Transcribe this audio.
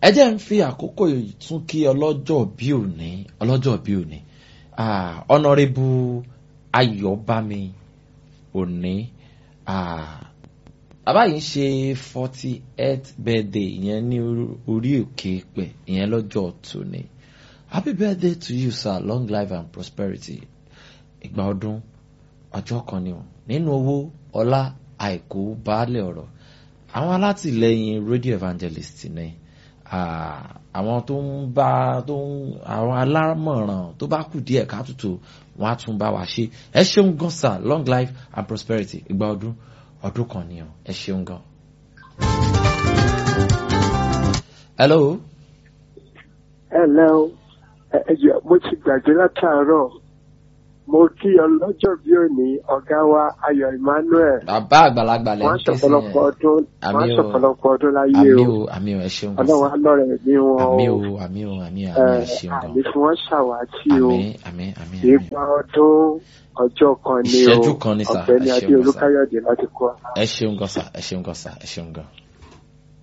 ẹ jẹ́ ń fi àkókò yìí tún kí ọlọ́jọ́ bí òní ọlọ́jọ́ bí òní ọ̀nàrẹ́bù ayọ̀bámi òní bàbá yìí ń ṣe forty eight birthday ìyẹn ní orí òkè pẹ̀ ìyẹn lọ́jọ́ tòní happy birthday to you sir long life and prosperity ìgbà ọdún ọjọ́ kan ni o nínú owó ọlá àìkú baálé ọ̀rọ̀ àwọn alátìlẹyìn radio evangelist ni àwọn tó ń bá tó ń àwọn alámọ̀ràn tó bá kù díẹ̀ káàtútù wọn á tún bá wa ṣe ẹ ṣeun gan sir long life and prosperity ìgbà ọdún ọdún kan ni o ẹ ṣeun gan. hello. hello ẹ jẹ́ mo ti gbàgbé látàárọ̀ mo kí ọlọ́jọ́ bí òní ọ̀gá wa ayọ̀ emmanuel. bàbá àgbàlagbà lẹ́yìn wọ́n ṣọ̀pọ̀lọpọ̀ ọdún wọ́n ṣọ̀pọ̀lọpọ̀ ọdún láyé o àmì o àmì o ẹ ṣeun gan ọlọ́run alọ́rẹ̀ mi wọn o àmì o àmì o àmì o àmì ẹ ṣeun gan àmì fún wọn ṣàwátì o àmì àmì àmì àmì ìgbà ọdún ọjọ́ kan ni o Ìṣẹ́jú kan ni sà, ọ̀gbẹ́ni ẹ ṣeun adé gan sà. olúkáyọ̀dé láti kọ́ ẹ ṣeun gan sà ẹ ṣeun gan sà ẹ ṣeun gan.